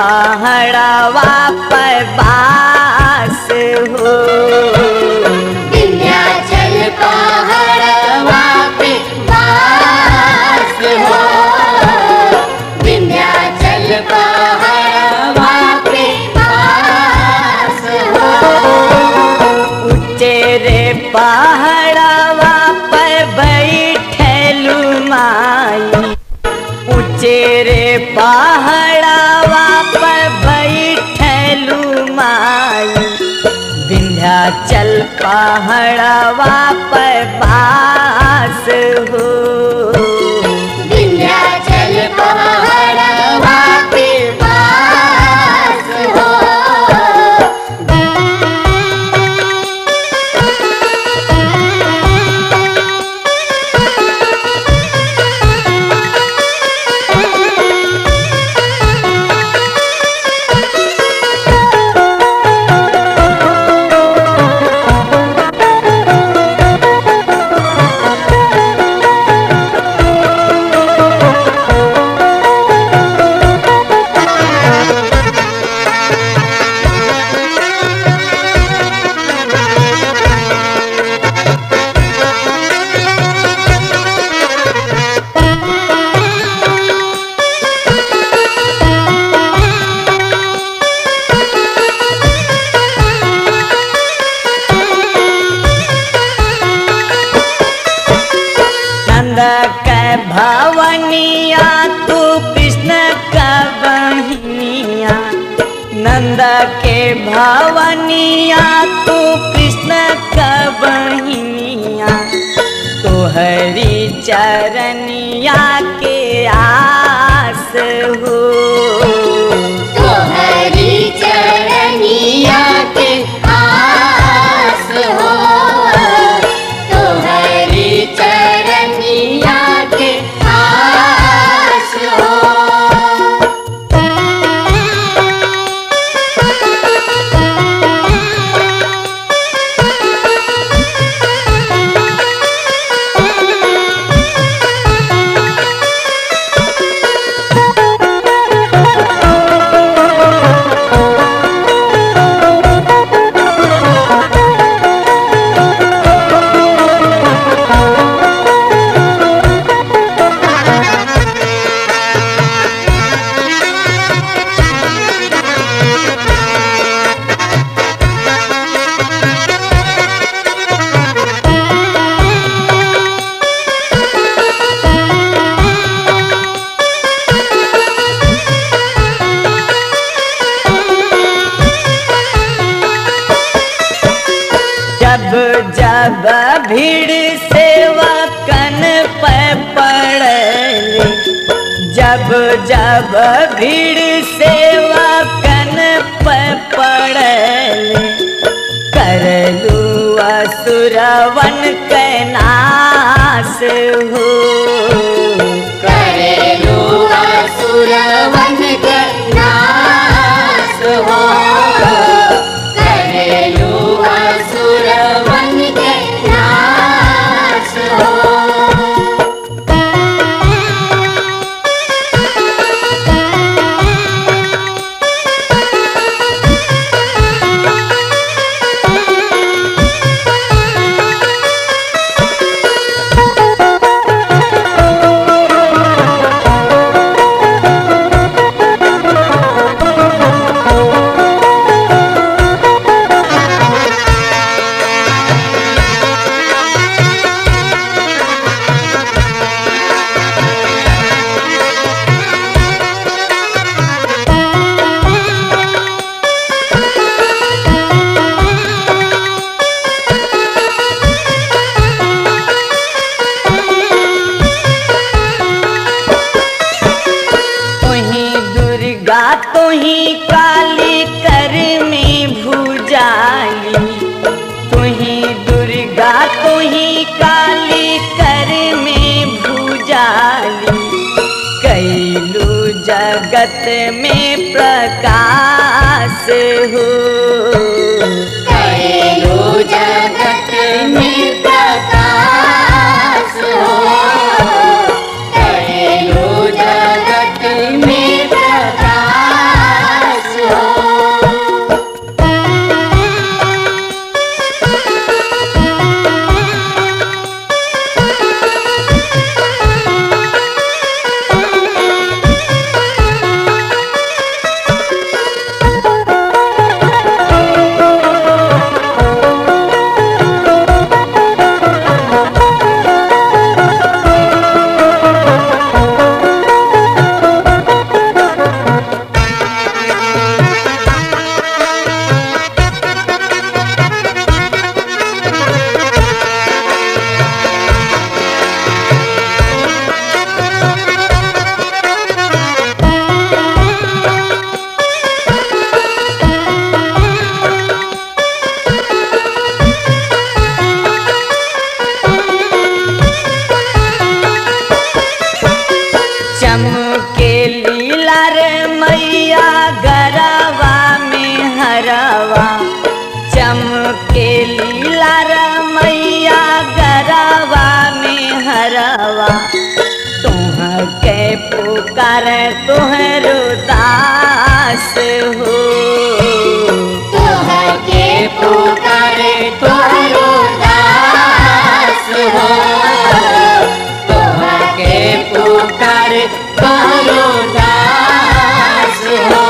पहाड़वा पर बास हो विंध्याचल पहाड़वा पे वास हो विंध्याचल पहाड़वा पे वास हो उचेरे पहाड़वा पर बैठलू माई उचेरे पहाड़वा पर बैठलू माई विंध्याचल पहाड़वा पर बास हो विंध्याचल पहाड़वा पे वास हो नंद के भवनिया तू कृष्ण का बहिनिया नंद के भवनिया तू कृष्ण का बहिनिया तोहरी चरनिया के आस हो तोहरी चरनिया के आस हो तोहरी चरनिया के आस हो जब जब भीड़ सेवा कन पे पड़ले जब जब भीड़ सेवा कन पे पड़ले करलू असुरवन के नाश हो करेलू असुरवन के नाश हो करेलू असुरवन के नाश हो तुही दुर्गा तुही काली कर में भूजाली तुही दुर्गा तुही काली कर में भूजाली कैलू जगत में प्रकाश हो करेलू जगत में प्रकाश हो करेलू जगत में प्रकाश पुकार तोहरो दास हो तोहर के पुकारे तोहरो दास हो तोहर के पुकारे तोहरो दास हो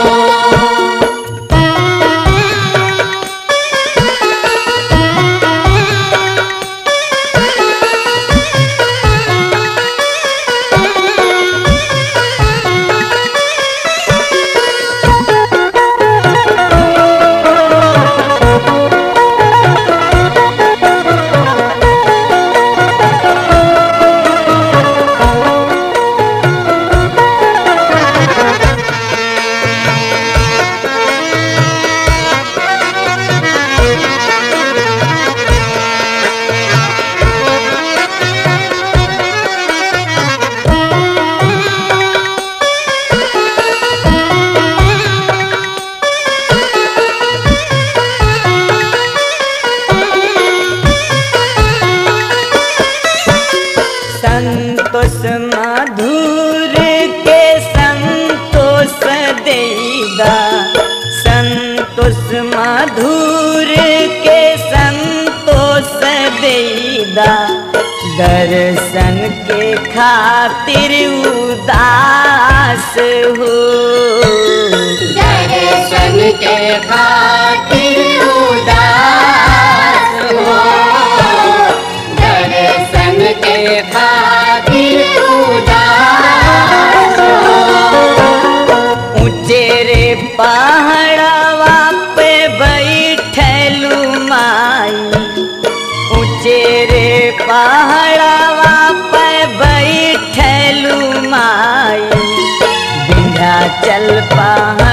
संतोष मधुर के संतोष देगा संतोष मधुर के संतोष देगा दर्शन के खातिर उदास हो दर्शन के खातिर उदास हो दर्शन के खातिर उदास हो ऊंचेरे पहाड़वा पे बैठलू माई ऊंचेरे पहाड़वा पे बैठलू माई विंध्याचल पहाड़